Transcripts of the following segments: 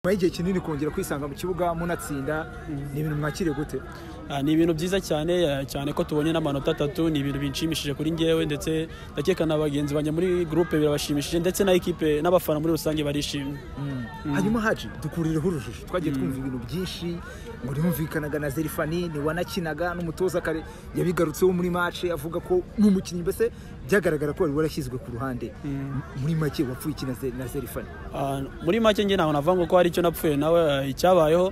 nyuma y'igihe kinini kongera kwisanga mu kibuga munatsinda ni ibintu mwakiriye gute Ah, ni ibintu byiza cyane ah, cyane ko tubonye n'amanota atatu ni ibintu binshimishije kuri njyewe ndetse ndakeka na bagenzi banjye muri gurupe birabashimishije ndetse na ekipe n'abafana muri rusange barishimye hanyuma haji dukurireho urujijo twagiye twumva ibintu byinshi ngo ntibumvikanaga na zerifani ntiwanakinaga n'umutoza kare yabigarutseho muri mace avuga ko n'umukinnyi mbese byagaragara ko wari warashyizwe ku ruhande muri make wapfuye iki na Ze- na zerifani Ah, muri make njye ntabwo navuga ngo ko hari icyo napfuye nawe ah, icyabayeho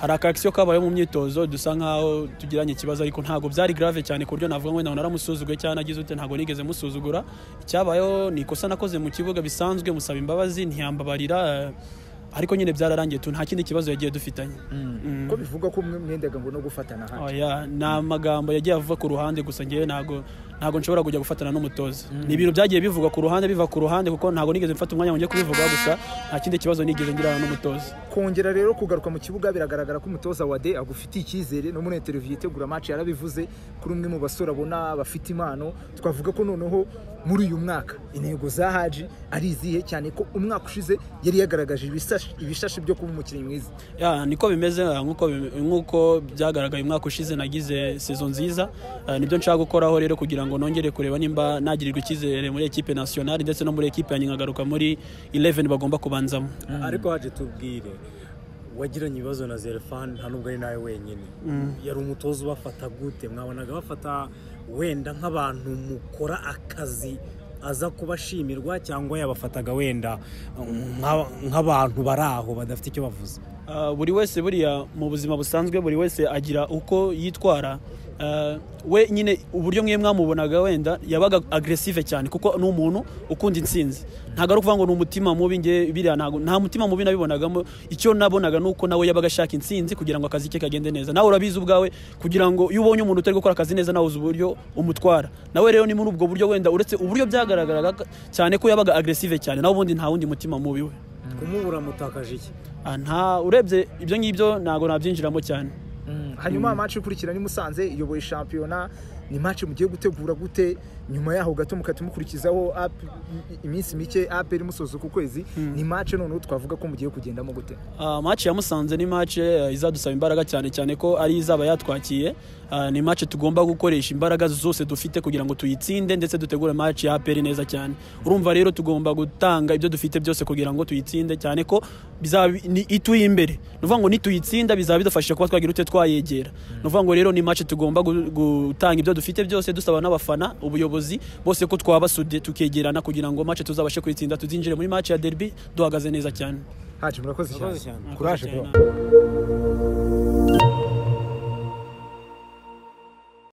hari akakisiyo kabayeho mu myitozo dusa nkaho tugiranye ikibazo ariko ntabwo byari grave cyane ku buryo navuga ngo ntabwo naramusuzuguye cyangwa nagize ute ntabwo nigeze musuzugura icyabayeho ni ikosa nakoze mu kibuga bisanzwe musaba imbabazi ntiyambabarira ah, ariko nyine byararangiye tu nta kindi kibazo yagiye dufitanye Mm. ko bivuga ko mwe mwendaga ngo no gufatana hano Oya, ni amagambo yagiye avuga ku ruhande gusa ngewe ntago ntago nshobora kujya gufatana n'umutoza ni ibintu byagiye bivugwa ku ruhande biva ku ruhande kuko ntago nigeze mfata umwanya wongeye kubivugaho gusa nta kindi kibazo nigeze ngirana n'umutoza kongera rero kugaruka mu kibuga biragaragara ko umutoza wa de agufitiye icyizere no muri interiviyu itegura amaci yarabivuze kuri umwe mu basore abona bafite impano twavuga ko noneho muri uyu mwaka intego za haji ari izihe cyane ko umwaka ushize yari yagaragaje ibisashi- ibishashi byo kuba umukinnyi mwiza Ya, niko bimeze ah, nk'uko bim- nk'uko byagaragaye umwaka ushize nagize sezo nziza Ah, nibyo nshaka gukoraho rero kugira ngo nongere kureba nimba nagirirwa icyizere muri ekipe nationale ndetse no muri ekipe yanjye nkagaruka muri 11 bagomba kubanzamo ariko haje tubwire wagiranye ibibazo na zerefani nta nubwo ari nawe wenyine yari umutoza ubafata gute mwabonaga bafata wenda nk'abantu mukora akazi aza kubashimirwa cyangwa yabafataga wenda nka- nk'abantu bari aho badafite icyo bavuze Ah, buri wese buriya mu buzima busanzwe buri wese agira uko yitwara Ah, we nyine uburyo mwe mwamubonaga wenda yabaga agresive cyane kuko ni umuntu ukunda intsinzi ntabwo ari ukuvuga ngo ni umutima mubi nge biriya ntabwo nta mutima mubi nabibonagamo icyo nabonaga ni uko nawe yabaga ashaka intsinzi kugira ngo akazi ke kagende neza nawe urabizi ubwawe kugira ngo iyo ubonye umuntu utari gukora akazi neza nawe uzi uburyo umutwara nawe rero ni muri ubwo buryo wenda uretse uburyo byagaragaraga cyane ko yabaga agresive cyane nawe ubundi nta wundi mutima mubi we kumubura mutakaje iki Ah, nta urebye ibyo ngibyo ntabwo nabyinjiramo cyane hanyuma amaci ikurikira ni musanze iyoboye shampiyona ni maci mugiye gutegura gute nyuma yaho gato mukahita mukurikizaho AP iminsi mike aperi musoza uku kwezi ni maci noneho twavuga ko mugiye kugendamo gute Ah, match ya musanze ni match eh, izadusaba imbaraga cyane cyane ko ari izaba yatwakiye Ah, ni match tugomba gukoresha imbaraga zose dufite kugira ngo tuyitsinde ndetse dutegure match ya APR neza cyane urumva rero tugomba gutanga ibyo dufite byose kugira ngo tuyitsinde cyane ko bizaba ni ituye imbere ni ukuvuga ngo nituyitsinda bizaba bidufashije kuba twagira ute twayegera ni ukuvuga ngo rero ni match tugomba gu- gutanga ibyo dufite byose dusaba n'abafana ubuyobozi bose ko twabasude tukegerana kugira ngo match tuzabashe kuyitsinda tuzinjire muri match ya derby duhagaze neza cyane haji murakoze Murakoze cyane cyane. kuraje Murakoze bro cyane.